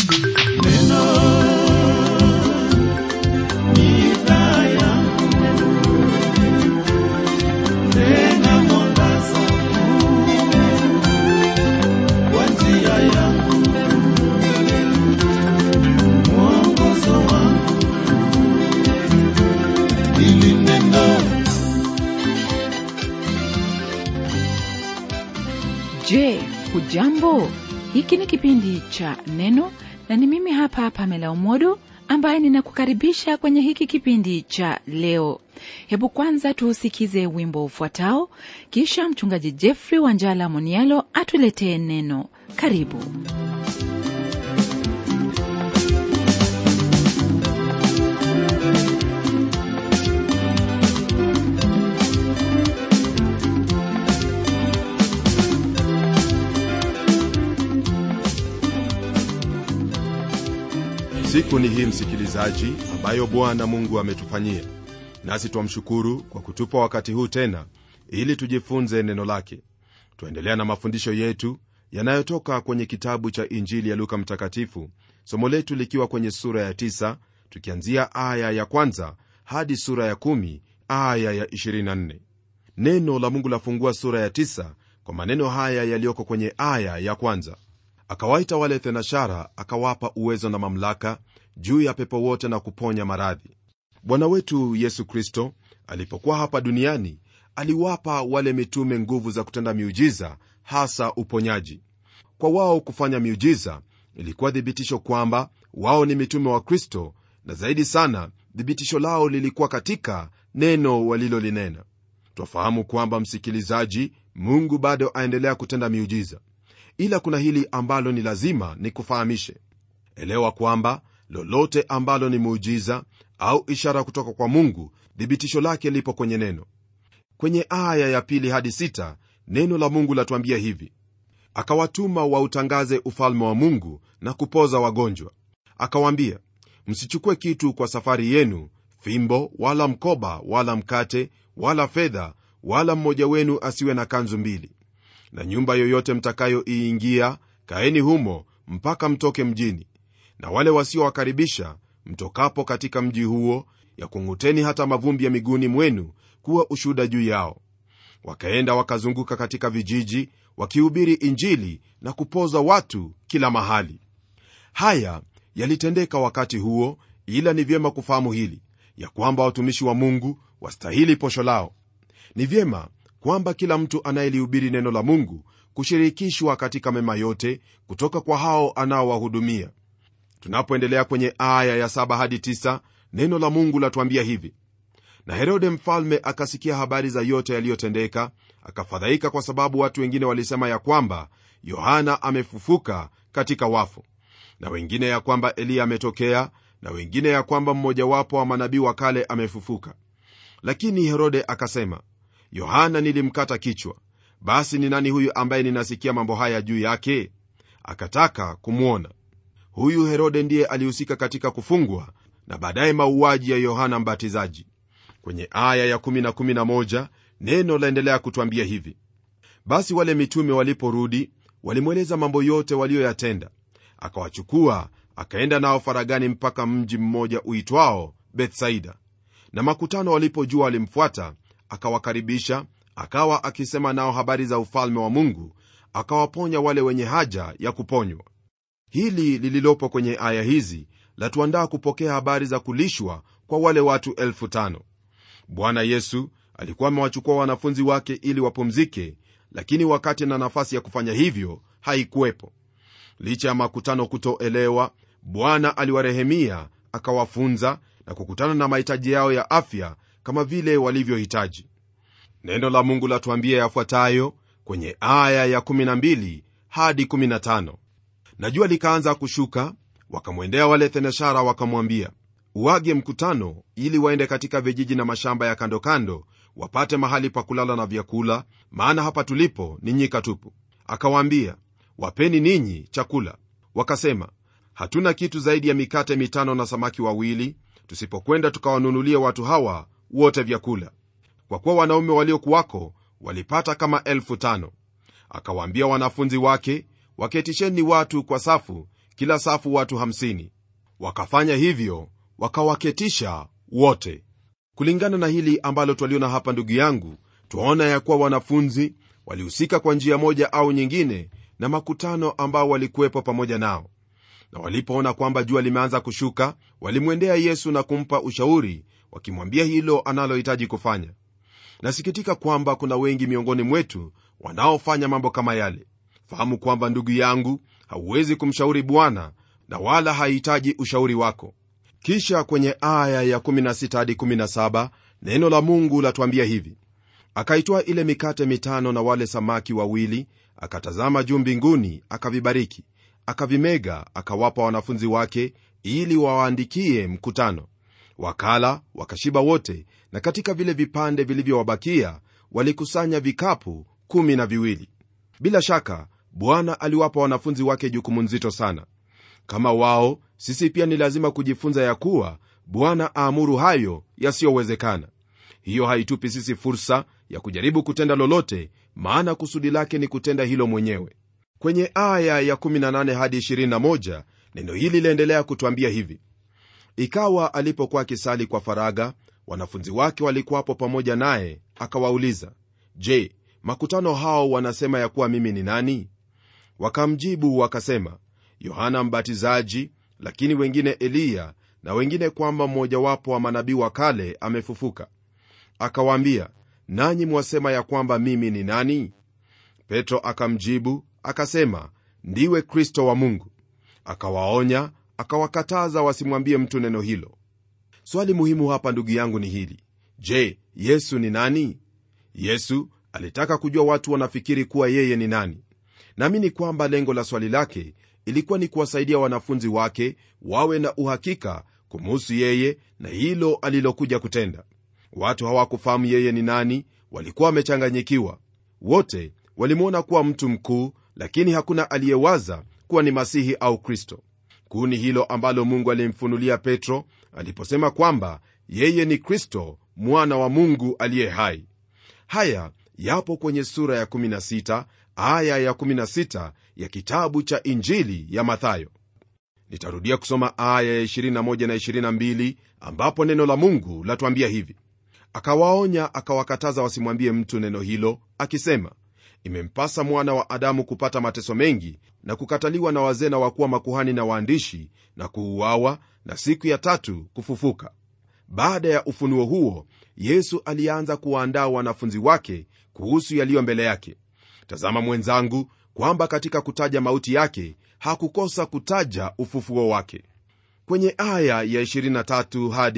Je, hujambo? Hiki ni kipindi cha Neno na ni mimi hapa Pamela Umodo ambaye ninakukaribisha kwenye hiki kipindi cha leo. Hebu kwanza tuusikize wimbo ufuatao, kisha mchungaji Jeffrey Wanjala Monialo atuletee neno. Karibu. siku ni hii msikilizaji ambayo bwana mungu ametufanyia nasi twamshukuru kwa kutupa wakati huu tena ili tujifunze neno lake twaendelea na mafundisho yetu yanayotoka kwenye kitabu cha injili ya luka mtakatifu somo letu likiwa kwenye sura ya 9 tukianzia aya ya kwanza hadi sura ya 1 aya ya 24 neno la mungu lafungua sura ya 9 kwa maneno haya yaliyoko kwenye aya ya kwanza akawaita wale thenashara akawapa uwezo na mamlaka juu ya pepo wote na kuponya maradhi bwana wetu yesu kristo alipokuwa hapa duniani aliwapa wale mitume nguvu za kutenda miujiza hasa uponyaji kwa wao kufanya miujiza ilikuwa thibitisho kwamba wao ni mitume wa kristo na zaidi sana thibitisho lao lilikuwa katika neno walilolinena twafahamu kwamba msikilizaji mungu bado aendelea kutenda miujiza ila kuna hili ambalo ni lazima nikufahamishe elewa kwamba lolote ambalo ni muujiza au ishara kutoka kwa mungu thibitisho lake lipo kwenye neno kwenye aya ya pili hadi sita neno la mungu latuambia hivi akawatuma wautangaze ufalme wa mungu na kupoza wagonjwa akawaambia msichukue kitu kwa safari yenu fimbo wala mkoba wala mkate wala fedha wala mmoja wenu asiwe na kanzu mbili na nyumba yoyote mtakayoiingia kaeni humo mpaka mtoke mjini na wale wasiowakaribisha mtokapo katika mji huo yakung'uteni hata mavumbi ya miguuni mwenu kuwa ushuhuda juu yao wakaenda wakazunguka katika vijiji wakihubiri injili na kupoza watu kila mahali haya yalitendeka wakati huo ila ni vyema kufahamu hili ya kwamba watumishi wa mungu wastahili posho lao ni vyema kwamba kila mtu anayelihubiri neno la mungu kushirikishwa katika mema yote kutoka kwa hao anaowahudumia tunapoendelea kwenye aya ya 7 hadi 9 neno la mungu latuambia hivi na herode mfalme akasikia habari za yote yaliyotendeka akafadhaika kwa sababu watu wengine walisema ya kwamba yohana amefufuka katika wafu na wengine ya kwamba eliya ametokea na wengine ya kwamba mmojawapo wa manabii wa kale amefufuka lakini herode akasema yohana nilimkata kichwa basi ni nani huyu ambaye ninasikia mambo haya juu yake akataka kumwona huyu herode ndiye alihusika katika kufungwa na baadaye mauaji ya yohana mbatizaji kwenye aya ya 1 na 11 neno laendelea kutwambia hivi basi wale mitume waliporudi walimweleza mambo yote waliyoyatenda akawachukua akaenda nao faragani mpaka mji mmoja uitwao bethsaida na makutano walipojua walimfuata akawakaribisha akawa akisema nao habari za ufalme wa mungu akawaponya wale wenye haja ya kuponywa hili lililopo kwenye aya hizi latuandaa kupokea habari za kulishwa kwa wale watu elfu tano bwana yesu alikuwa amewachukua wanafunzi wake ili wapumzike lakini wakati na nafasi ya kufanya hivyo haikuwepo licha ya makutano kutoelewa bwana aliwarehemia akawafunza na kukutana na mahitaji yao ya afya kama vile walivyohitaji neno la mungu latuambia yafuatayo kwenye aya ya 12 hadi 15 na jua likaanza kushuka wakamwendea wale thenashara wakamwambia uage mkutano ili waende katika vijiji na mashamba ya kando kando wapate mahali pa kulala na vyakula maana hapa tulipo ni nyika tupu akawaambia wapeni ninyi chakula wakasema hatuna kitu zaidi ya mikate mitano na samaki wawili tusipokwenda tukawanunulia watu hawa wote vyakula kwa kuwa wanaume waliokuwako walipata kama elfu tano akawaambia wanafunzi wake waketisheni watu kwa safu kila safu watu 50 wakafanya hivyo wakawaketisha wote kulingana na hili ambalo twaliona hapa ndugu yangu twaona ya kuwa wanafunzi walihusika kwa njia moja au nyingine na makutano ambao walikuwepo pamoja nao na walipoona kwamba jua limeanza kushuka walimwendea yesu na kumpa ushauri wakimwambia hilo analohitaji kufanya nasikitika kwamba kuna wengi miongoni mwetu wanaofanya mambo kama yale fahamu kwamba ndugu yangu hauwezi kumshauri bwana na wala hahitaji ushauri wako kisha kwenye aya ya 16 hadi 17 neno la mungu latuambia hivi akaitoa ile mikate mitano na wale samaki wawili akatazama juu mbinguni akavibariki akavimega akawapa wanafunzi wake ili wawaandikie mkutano wakala wakashiba wote na katika vile vipande vilivyowabakia walikusanya vikapu kumi na viwili bila shaka bwana aliwapa wanafunzi wake jukumu nzito sana kama wao sisi pia ni lazima kujifunza ya kuwa bwana aamuru hayo yasiyowezekana hiyo haitupi sisi fursa ya kujaribu kutenda lolote maana kusudi lake ni kutenda hilo mwenyewe kwenye aya ya 18 hadi 21 neno hili liendelea kutwambia hivi ikawa alipokuwa akisali kwa faraga wanafunzi wake walikuwapo pamoja naye akawauliza je makutano hao wanasema ya kuwa mimi ni nani wakamjibu wakasema yohana mbatizaji lakini wengine eliya na wengine kwamba mmojawapo wa manabii wa kale amefufuka akawaambia nanyi mwasema ya kwamba mimi ni nani petro akamjibu akasema ndiwe kristo wa mungu akawaonya akawakataza wasimwambie mtu neno hilo swali muhimu hapa ndugu yangu ni hili je yesu ni nani yesu alitaka kujua watu wanafikiri kuwa yeye ni nani naamini kwamba lengo la swali lake ilikuwa ni kuwasaidia wanafunzi wake wawe na uhakika kumuhusu yeye na hilo alilokuja kutenda watu hawakufahamu yeye ni nani walikuwa wamechanganyikiwa wote walimwona kuwa mtu mkuu lakini hakuna aliyewaza kuwa ni masihi au kristo kuu ni hilo ambalo mungu alimfunulia petro aliposema kwamba yeye ni kristo mwana wa mungu aliye hai haya yapo kwenye sura ya 16 aya ya 16 ya kitabu cha injili ya mathayo nitarudia kusoma aya ya 21 na 22 ambapo neno la mungu latuambia hivi akawaonya akawakataza wasimwambie mtu neno hilo akisema imempasa mwana wa adamu kupata mateso mengi na kukataliwa na wazee na wakuwa makuhani na waandishi na kuuawa na siku ya tatu kufufuka baada ya ufunuo huo yesu alianza kuwaandaa wanafunzi wake kuhusu yaliyo mbele yake tazama mwenzangu kwamba katika kutaja mauti yake hakukosa kutaja ufufuo wake kwenye aya ya 23 hadi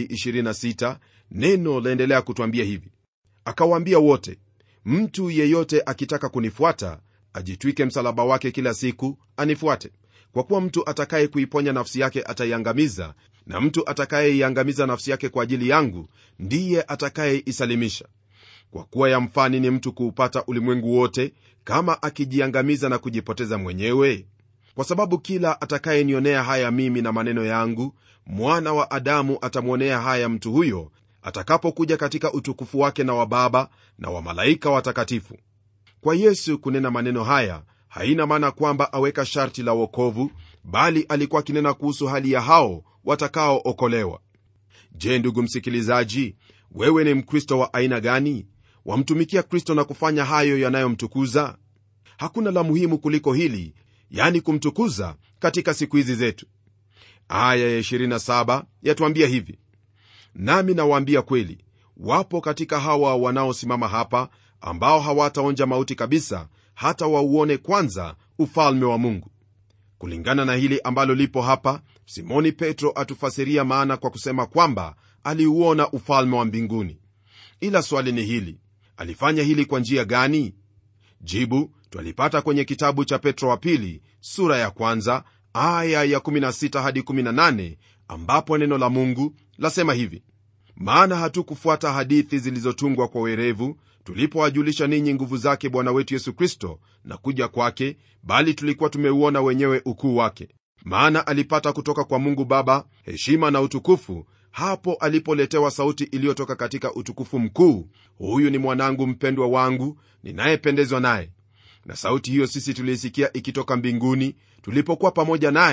26 neno laendelea kutwambia hivi akawaambia wote mtu yeyote akitaka kunifuata ajitwike msalaba wake kila siku anifuate kwa kuwa mtu atakaye kuiponya nafsi yake ataiangamiza na mtu atakayeiangamiza nafsi yake kwa ajili yangu ndiye atakayeisalimisha kwa kuwa yamfani ni mtu kuupata ulimwengu wote kama akijiangamiza na kujipoteza mwenyewe kwa sababu kila atakayenionea haya mimi na maneno yangu mwana wa adamu atamwonea haya mtu huyo atakapokuja katika utukufu wake na wa baba na wa malaika watakatifu kwa yesu kunena maneno haya haina maana kwamba aweka sharti la wokovu bali alikuwa akinena kuhusu hali ya hao watakaookolewa je ndugu msikilizaji wewe ni mkristo wa aina gani wamtumikia kristo na kufanya hayo yanayomtukuza hakuna la muhimu kuliko hili yani kumtukuza katika siku hizi zetu aya ya 27 yatuambia hivi nami nawaambia kweli wapo katika hawa wanaosimama hapa ambao hawataonja mauti kabisa hata wauone kwanza ufalme wa mungu kulingana na hili ambalo lipo hapa simoni petro atufasiria maana kwa kusema kwamba aliuona ufalme wa mbinguni ila swali ni hili alifanya hili kwa njia gani jibu twalipata kwenye kitabu cha petro wa pili sura ya kwanza aya ya 16 hadi 18 ambapo neno la mungu lasema hivi maana hatukufuata hadithi zilizotungwa kwa werevu tulipowajulisha ninyi nguvu zake bwana wetu yesu kristo na kuja kwake bali tulikuwa tumeuona wenyewe ukuu wake maana alipata kutoka kwa mungu baba heshima na utukufu hapo alipoletewa sauti iliyotoka katika utukufu mkuu huyu ni mwanangu mpendwa wangu ninayependezwa naye na sauti hiyo sisi tuliisikia ikitoka mbinguni tulipokuwa pamoja naye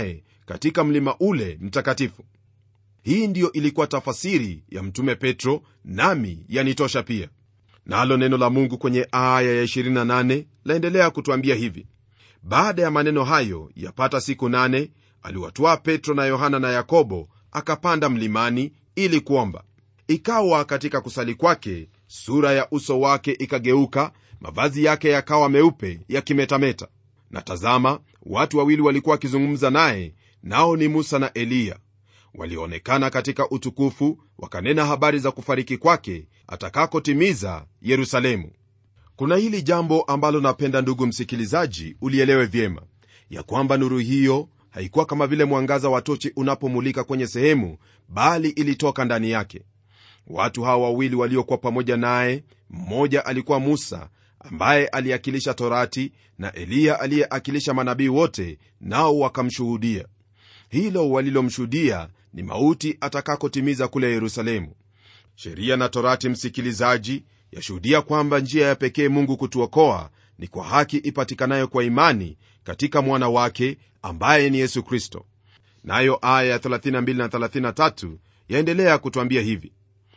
katika mlima ule mtakatifu hii ndiyo ilikuwa tafasiri ya mtume petro nami yanitosha pia nalo neno la mungu kwenye aya ya 28 laendelea kutwambia hivi baada ya maneno hayo yapata siku nane aliwatwaa petro na yohana na yakobo akapanda mlimani ili kuomba ikawa katika kusali kwake sura ya uso wake ikageuka mavazi yake yakawa meupe yakimetameta na tazama watu wawili walikuwa wakizungumza naye nao ni musa na eliya walionekana katika utukufu wakanena habari za kufariki kwake atakakotimiza yerusalemu kuna hili jambo ambalo napenda ndugu msikilizaji ulielewe vyema ya kwamba nuru hiyo haikuwa kama vile mwangaza wa tochi unapomulika kwenye sehemu bali ilitoka ndani yake watu hawa wawili waliokuwa pamoja naye mmoja alikuwa musa ambaye aliakilisha torati na eliya aliyeakilisha manabii wote nao wakamshuhudia hilo walilomshuhudia ni mauti atakakotimiza kule yerusalemu sheria na torati msikilizaji yashuhudia kwamba njia ya pekee mungu kutuokoa ni kwa haki ipatikanayo kwa imani katika mwana wake ambaye ni yesu kristo nayo aya ya 32 na 33 yaendelea kutwambia hivi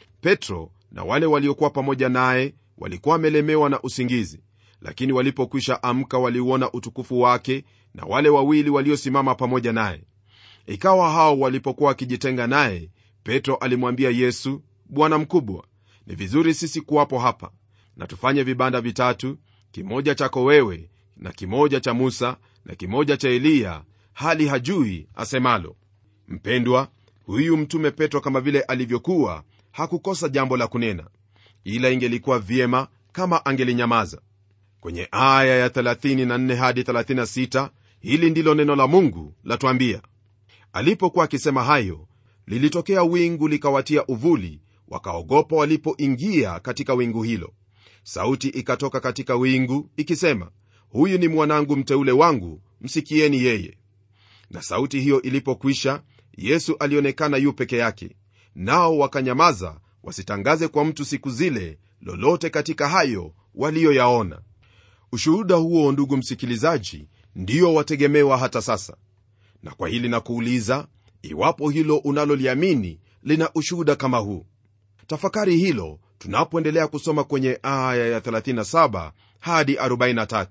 petro na wale waliokuwa pamoja naye walikuwa wamelemewa na usingizi lakini walipokwisha amka waliuona utukufu wake na wale wawili waliosimama pamoja naye ikawa hao walipokuwa wakijitenga naye petro alimwambia yesu bwana mkubwa ni vizuri sisi kuwapo hapa na tufanye vibanda vitatu kimoja chako wewe na kimoja cha musa na kimoja cha eliya hali hajui asemalo mpendwa huyu mtume petro kama vile alivyokuwa hakukosa jambo la kunena ila ingelikuwa vyema kama angelinyamaza kwenye aya ya 34 hadi 36 hili ndilo neno la mungu latwambia alipokuwa akisema hayo lilitokea wingu likawatia uvuli wakaogopa walipoingia katika wingu hilo sauti ikatoka katika wingu ikisema huyu ni mwanangu mteule wangu msikieni yeye na sauti hiyo ilipokwisha yesu alionekana yu peke yake nao wakanyamaza wasitangaze kwa mtu siku zile lolote katika hayo waliyoyaona ushuhuda huo ndugu msikilizaji ndiyo wategemewa hata sasa na kwa hili na kuuliza iwapo hilo unaloliamini lina ushuhuda kama huu tafakari hilo tunapoendelea kusoma kwenye aya ya 37 hadi 43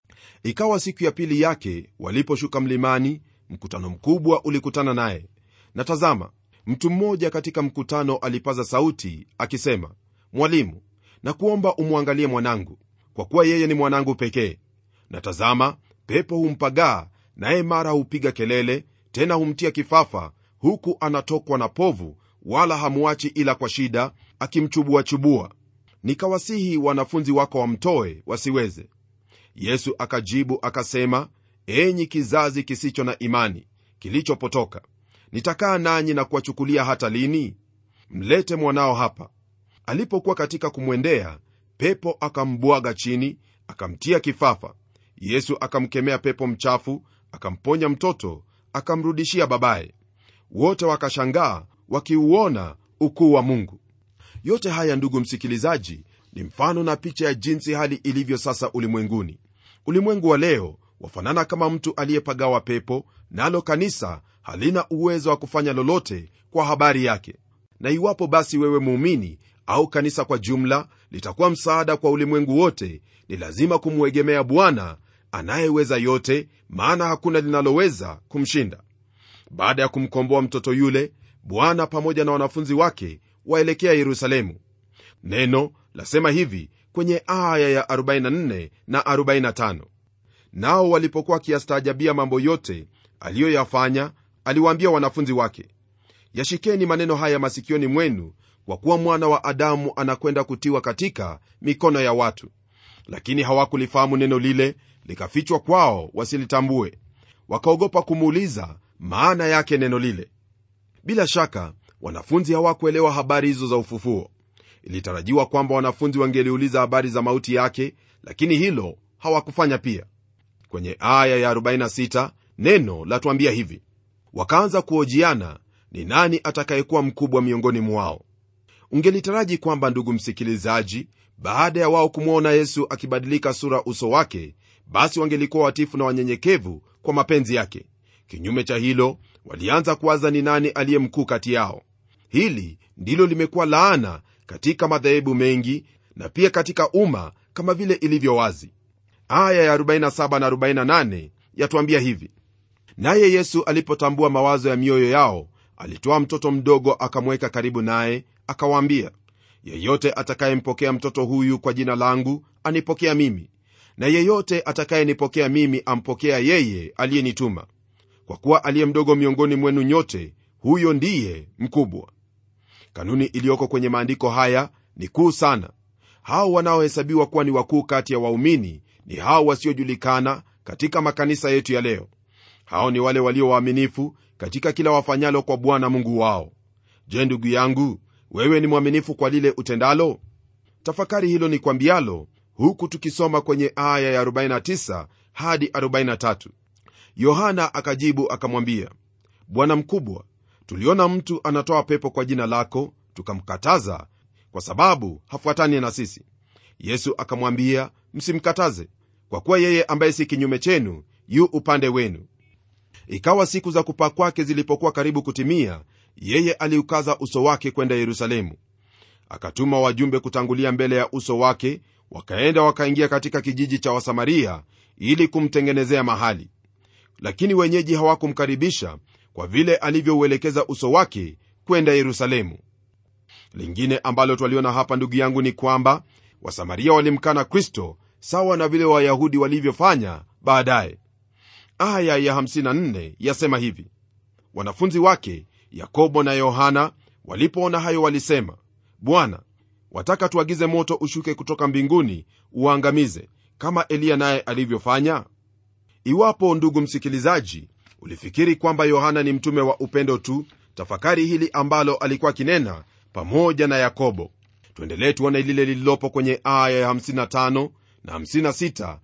ikawa siku ya pili yake waliposhuka mlimani mkutano mkubwa ulikutana naye na tazama mtu mmoja katika mkutano alipaza sauti akisema mwalimu na kuomba umwangalie mwanangu kwa kuwa yeye ni mwanangu pekee na tazama pepo humpagaa naye mara hupiga kelele tena humtia kifafa huku anatokwa na povu wala hamuachi ila kwa shida akimchubuachubua nikawasihi wanafunzi wako wamtoe wasiweze yesu akajibu akasema enyi kizazi kisicho na imani kilichopotoka nitakaa nanyi na kuwachukulia hata lini mlete mwanao hapa alipokuwa katika kumwendea pepo akambwaga chini akamtia kifafa yesu akamkemea pepo mchafu akamponya mtoto akamrudishia babaye wote wakashangaa wakiuona ukuu wa mungu yote haya ndugu msikilizaji ni mfano na picha ya jinsi hali ilivyo sasa ulimwenguni ulimwengu wa leo wafanana kama mtu aliyepagawa pepo nalo kanisa halina uwezo wa kufanya lolote kwa habari yake na iwapo basi wewe muumini au kanisa kwa jumla litakuwa msaada kwa ulimwengu wote ni lazima kumwegemea bwana anayeweza yote maana hakuna linaloweza kumshinda baada ya kumkomboa mtoto yule bwana pamoja na wanafunzi wake waelekea yerusalemu neno lasema hivi kwenye aya ya 44 na 45 nao walipokuwa wakiyastaajabia mambo yote aliyoyafanya aliwaambia wanafunzi wake yashikeni maneno haya masikioni mwenu kwa kuwa mwana wa adamu anakwenda kutiwa katika mikono ya watu lakini hawakulifahamu neno lile likafichwa kwao wasilitambue wakaogopa kumuuliza maana yake neno lile bila shaka wanafunzi hawakuelewa habari hizo za ufufuo ilitarajiwa kwamba wanafunzi wangeliuliza habari za mauti yake lakini hilo hawakufanya pia kwenye aya ya 46 neno latuambia hivi wakaanza kuojiana ni nani atakayekuwa mkubwa miongoni mwao ungelitaraji kwamba ndugu msikilizaji baada ya wao kumwona yesu akibadilika sura uso wake basi wangelikuwa watifu na wanyenyekevu kwa mapenzi yake kinyume cha hilo walianza kuwaza ni nani aliye mkuu kati yao hili ndilo limekuwa laana katika madhehebu mengi na pia katika umma kama vile ilivyo wazi aya ya 47 na 48 yatuambia hivi naye yesu alipotambua mawazo ya mioyo yao alitoa mtoto mdogo akamweka karibu naye akawaambia yeyote atakayempokea mtoto huyu kwa jina langu anipokea mimi na yeyote atakayenipokea mimi ampokea yeye aliyenituma kwa kuwa aliye mdogo miongoni mwenu nyote huyo ndiye mkubwa kanuni iliyoko kwenye maandiko haya ni kuu sana hao wanaohesabiwa kuwa ni wakuu kati ya waumini ni hao wasiojulikana katika makanisa yetu ya leo hao ni wale walio waaminifu katika kila wafanyalo kwa bwana mungu wao je ndugu yangu wewe ni mwaminifu kwa lile utendalo tafakari hilo ni kwambialo huku tukisoma kwenye aya ya 49 hadi 43 yohana akajibu akamwambia bwana mkubwa tuliona mtu anatoa pepo kwa jina lako tukamkataza kwa sababu hafuatani na sisi yesu akamwambia msimkataze kwa kuwa yeye ambaye si kinyume chenu yu upande wenu ikawa siku za kupaa kwake zilipokuwa karibu kutimia yeye aliukaza uso wake kwenda yerusalemu akatuma wajumbe kutangulia mbele ya uso wake wakaenda wakaingia katika kijiji cha wasamaria ili kumtengenezea mahali lakini wenyeji hawakumkaribisha kwa vile alivyouelekeza uso wake kwenda yerusalemu lingine ambalo twaliona hapa ndugu yangu ni kwamba wasamaria walimkana kristo sawa na vile wayahudi walivyofanya baadaye aya ya 54 yasema hivi wanafunzi wake yakobo na yohana walipoona hayo walisema bwana wataka tuagize moto ushuke kutoka mbinguni uangamize kama eliya naye alivyofanya iwapo ndugu msikilizaji ulifikiri kwamba yohana ni mtume wa upendo tu tafakari hili ambalo alikuwa akinena pamoja na yakobo tuendelee tuone lile lililopo kwenye aya ya 55 na 56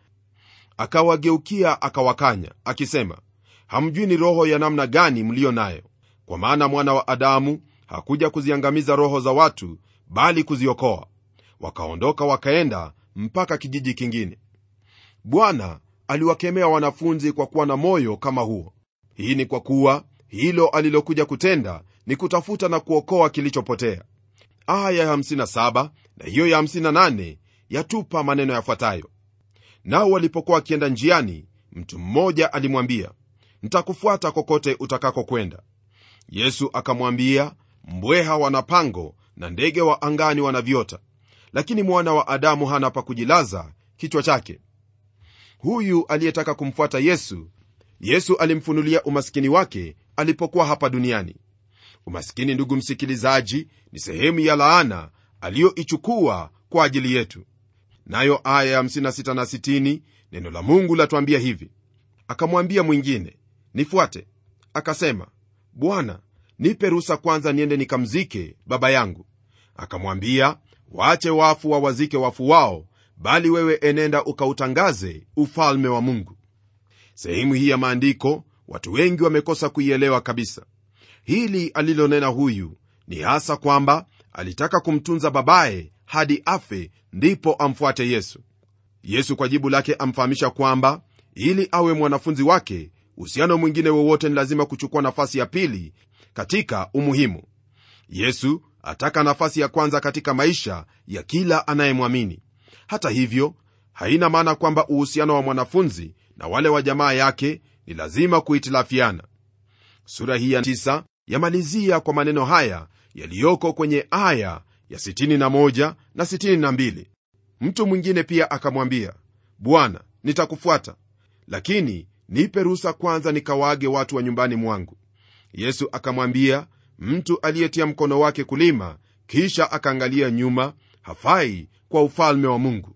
akawageukia akawakanya akisema hamjui ni roho ya namna gani mliyo nayo kwa maana mwana wa adamu hakuja kuziangamiza roho za watu bali kuziokoa wakaondoka wakaenda mpaka kijiji kingine bwana aliwakemea wanafunzi kwa kuwa na moyo kama huo hii ni kwa kuwa hilo alilokuja kutenda ni kutafuta na kuokoa kilichopotea aya ya 57 na hiyo ya 58 yatupa maneno yafuatayo nao walipokuwa wakienda njiani mtu mmoja alimwambia ntakufuata kokote utakako kwenda yesu akamwambia mbweha wana pango na ndege wa angani wana viota lakini mwana wa adamu hana pa kujilaza kichwa chake huyu aliyetaka kumfuata yesu yesu alimfunulia umaskini wake alipokuwa hapa duniani umaskini ndugu msikilizaji ni sehemu ya laana aliyoichukua kwa ajili yetu nayo aya ya 56 na 60 neno la mungu latwambia hivi akamwambia mwingine nifuate akasema bwana nipe ruhusa kwanza niende nikamzike baba yangu akamwambia waache wafu wawazike wafu wao bali wewe enenda ukautangaze ufalme wa mungu sehemu hii ya maandiko watu wengi wamekosa kuielewa kabisa hili alilonena huyu ni hasa kwamba alitaka kumtunza babaye hadi afe ndipo amfuate yesu yesu kwa jibu lake amfahamisha kwamba ili awe mwanafunzi wake uhusiano mwingine wowote ni lazima kuchukua nafasi ya pili katika umuhimu yesu ataka nafasi ya kwanza katika maisha ya kila anayemwamini hata hivyo haina maana kwamba uhusiano wa mwanafunzi na wale wa jamaa yake ni lazima kuhitilafiana sura hii ya tisa yamalizia kwa maneno haya yaliyoko kwenye aya ya 61 na 62 mtu mwingine pia akamwambia bwana nitakufuata lakini nipe ruhusa kwanza nikawaage watu wa nyumbani mwangu yesu akamwambia mtu aliyetia mkono wake kulima kisha akaangalia nyuma hafai kwa ufalme wa mungu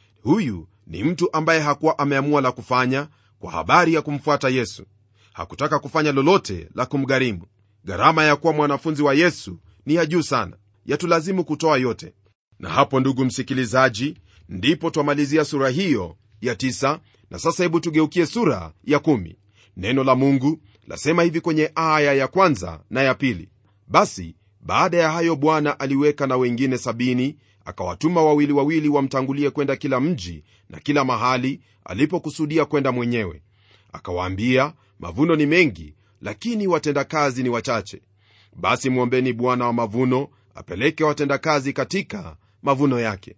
huyu ni mtu ambaye hakuwa ameamua la kufanya kwa habari ya kumfuata yesu hakutaka kufanya lolote la kumgharimu gharama ya kuwa mwanafunzi wa yesu ni ya juu sana yatulazimu kutoa yote na hapo ndugu msikilizaji ndipo twamalizia sura hiyo ya tisa, na sasa hebu tugeukie sura ya kumi. neno la mungu lasema hivi kwenye aya ya kwanza na ya pili basi baada ya hayo bwana aliweka na wengine sabini akawatuma wawili wawili wamtangulie kwenda kila mji na kila mahali alipokusudia kwenda mwenyewe akawaambia mavuno ni mengi lakini watendakazi ni wachache basi mwombeni bwana wa mavuno apeleke watendakazi katika mavuno yake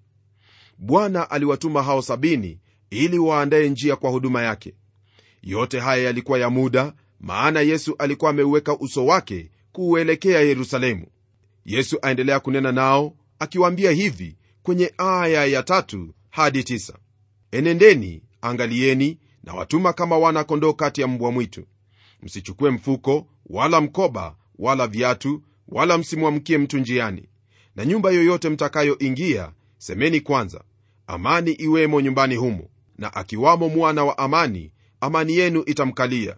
bwana aliwatuma hao sabini ili waandaye njia kwa huduma yake yote haya yalikuwa ya muda maana yesu alikuwa ameuweka uso wake kuuelekea yerusalemu yesu aendelea kunena nao akiwaambia hivi kwenye aya ya tatu hadi tisa enendeni angalieni na watuma kama wana kondoo kati ya mbwa mwitu msichukue mfuko wala mkoba wala viatu wala msimwamkie mtu njiani na nyumba yoyote mtakayoingia semeni kwanza amani iwemo nyumbani humo na akiwamo mwana wa amani amani yenu itamkalia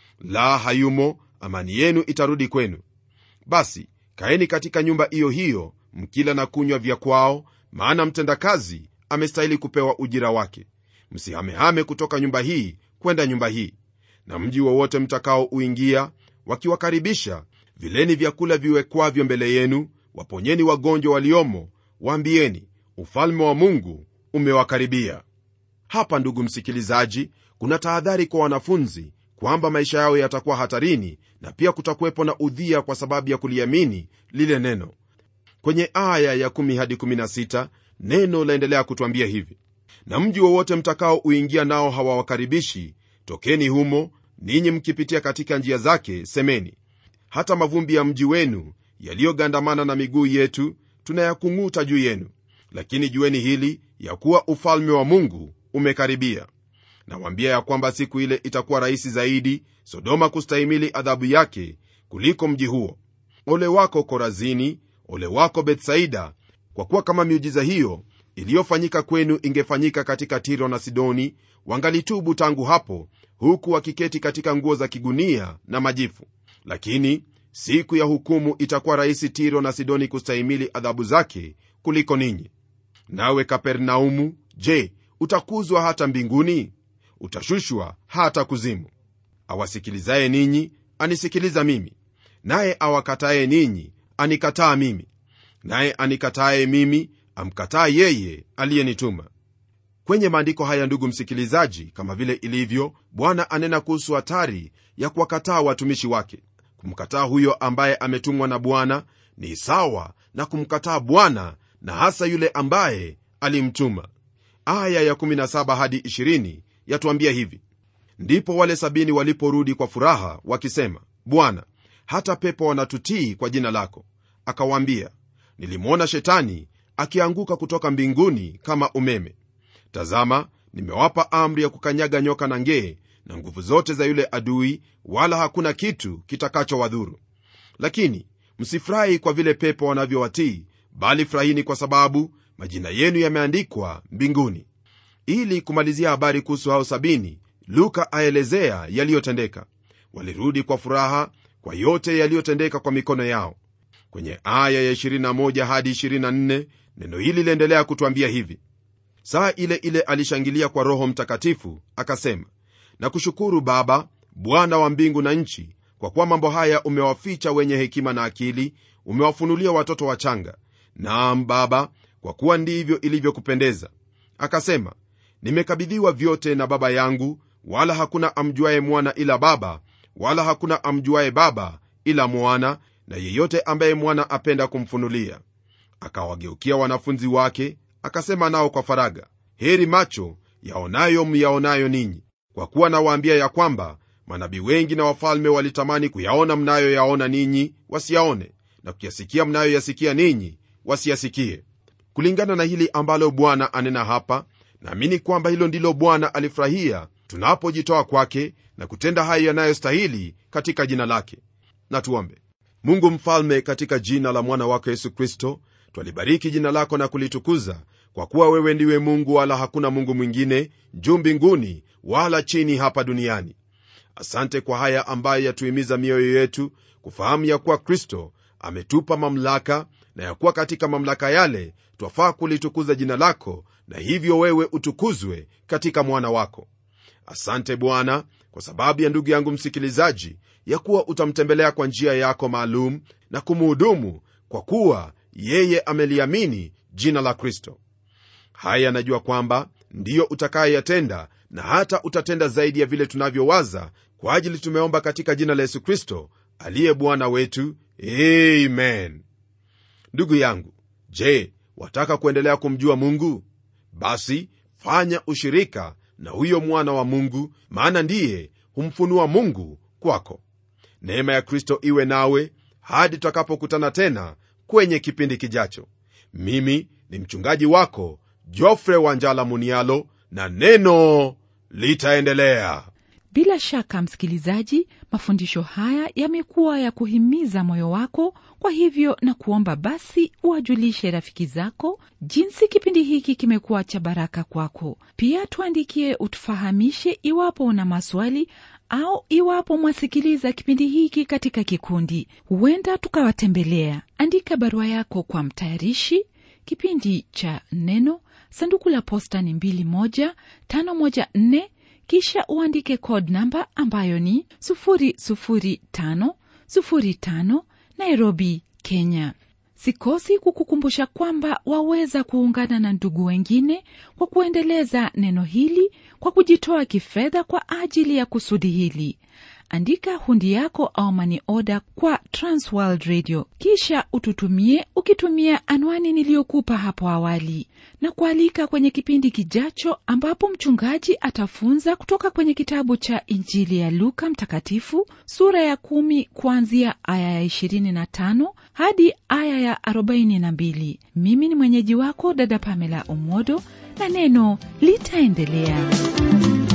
la hayumo amani yenu itarudi kwenu basi kaeni katika nyumba iyo hiyo mkila na kunywa vya kwao maana mtendakazi amestahili kupewa ujira wake msihamehame kutoka nyumba hii kwenda nyumba hii na mji wowote mtakaouingia wakiwakaribisha vileni vyakula viwekwavyo mbele yenu waponyeni wagonjwa waliomo waambieni ufalme wa mungu umewakaribia hapa ndugu msikilizaji kuna tahadhari kwa wanafunzi kwamba maisha yao yatakuwa hatarini na pia kutakuwepo na udhia kwa sababu ya kuliamini lile neno kwenye aya ya 1 hadi 16 neno laendelea kutwambia hivi na mji wowote mtakao uingia nao hawawakaribishi tokeni humo ninyi mkipitia katika njia zake semeni hata mavumbi ya mji wenu yaliyogandamana na miguu yetu tunayakung'uta juu yenu lakini jueni hili ya kuwa ufalme wa mungu umekaribia nawaambia ya kwamba siku ile itakuwa rahisi zaidi sodoma kustahimili adhabu yake kuliko mji huo ole wako korazini ole wako bethsaida kwa kuwa kama miujiza hiyo iliyofanyika kwenu ingefanyika katika tiro na sidoni wangalitubu tangu hapo huku wakiketi katika nguo za kigunia na majifu lakini siku ya hukumu itakuwa rahisi tiro na sidoni kustahimili adhabu zake kuliko ninyi nawe kapernaumu je utakuzwa hata mbinguni utashushwa hata kuzimu awasikilizaye ninyi anisikiliza mimi naye awakataye ninyi anikataa mimi naye anikataye mimi amkataa yeye aliyenituma kwenye maandiko haya ndugu msikilizaji kama vile ilivyo bwana anena kuhusu hatari ya kuwakataa watumishi wake kumkataa huyo ambaye ametumwa na bwana ni sawa na kumkataa bwana na hasa yule ambaye alimtuma aya ya17 hadi 20 yatuambia hivi ndipo wale sabini waliporudi kwa furaha wakisema bwana hata pepo wanatutii kwa jina lako akawaambia nilimwona shetani akianguka kutoka mbinguni kama umeme tazama nimewapa amri ya kukanyaga nyoka na ngee na nguvu zote za yule adui wala hakuna kitu kitakachowadhuru lakini msifurahi kwa vile pepo wanavyowatii bali furahini kwa sababu majina yenu yameandikwa mbinguni ili kumalizia habari kuhusu hao sabini luka aelezea yaliyotendeka walirudi kwa furaha kwa yote yaliyotendeka kwa mikono yao kwenye aya ya 21 hadi 24 neno hili liendelea kutwambia hivi saa ile ile alishangilia kwa roho mtakatifu akasema na kushukuru baba bwana wa mbingu na nchi kwa kuwa mambo haya umewaficha wenye hekima na akili umewafunulia watoto wachanga naam baba kwa kuwa ndivyo ilivyokupendeza akasema nimekabidhiwa vyote na baba yangu wala hakuna amjuaye mwana ila baba wala hakuna amjuaye baba ila mwana na yeyote ambaye mwana apenda kumfunulia akawageukia wanafunzi wake akasema nao kwa faraga heri macho yaonayo myaonayo ninyi kwa kuwa nawaambia ya kwamba manabii wengi na wafalme walitamani kuyaona mnayoyaona ninyi wasiyaone na kuyasikia mnayoyasikia ninyi wasiyasikie kulingana na hili ambalo bwana anena hapa naamini kwamba hilo ndilo bwana alifurahia tunapojitoa kwake na kutenda hayo yanayostahili katika jina lake na tuombe mungu mfalme katika jina la mwana wako yesu kristo twalibariki jina lako na kulitukuza kwa kuwa wewe ndiwe mungu wala hakuna mungu mwingine juu mbinguni wala chini hapa duniani asante kwa haya ambayo yatuhimiza mioyo yetu kufahamu ya kuwa kristo ametupa mamlaka na ya kuwa katika mamlaka yale twafaa kulitukuza jina lako na hivyo wewe utukuzwe katika mwana wako asante bwana kwa sababu ya ndugu yangu msikilizaji ya kuwa utamtembelea kwa njia yako maalum na kumuhudumu kwa kuwa yeye ameliamini jina la kristo haya najua kwamba ndiyo utakayeyatenda na hata utatenda zaidi ya vile tunavyowaza kwa ajili tumeomba katika jina la yesu kristo aliye bwana wetu amen ndugu yangu je wataka kuendelea kumjua mungu basi fanya ushirika na huyo mwana wa mungu maana ndiye humfunua mungu kwako neema ya kristo iwe nawe hadi tutakapokutana tena kwenye kipindi kijacho mimi ni mchungaji wako jofre wanjala munialo na neno litaendelea bila shaka msikilizaji mafundisho haya yamekuwa ya kuhimiza moyo wako kwa hivyo na kuomba basi uwajulishe rafiki zako jinsi kipindi hiki kimekuwa cha baraka kwako pia tuandikie utufahamishe iwapo una maswali au iwapo mwasikiliza kipindi hiki katika kikundi huenda tukawatembelea andika barua yako kwa mtayarishi kipindi cha neno sanduku la posta ni 2154 kisha uandike code namba ambayo ni 00505 nairobi kenya sikosi kukukumbusha kwamba waweza kuungana na ndugu wengine kwa kuendeleza neno hili kwa kujitoa kifedha kwa ajili ya kusudi hili andika hundi yako au mani oda kwa transworld radio kisha ututumie ukitumia anwani niliyokupa hapo awali na kualika kwenye kipindi kijacho ambapo mchungaji atafunza kutoka kwenye kitabu cha injili ya luka mtakatifu sura ya kumi kuanzia aya ya 25 hadi aya ya 42 mimi ni mwenyeji wako dada pamela omodo na neno litaendelea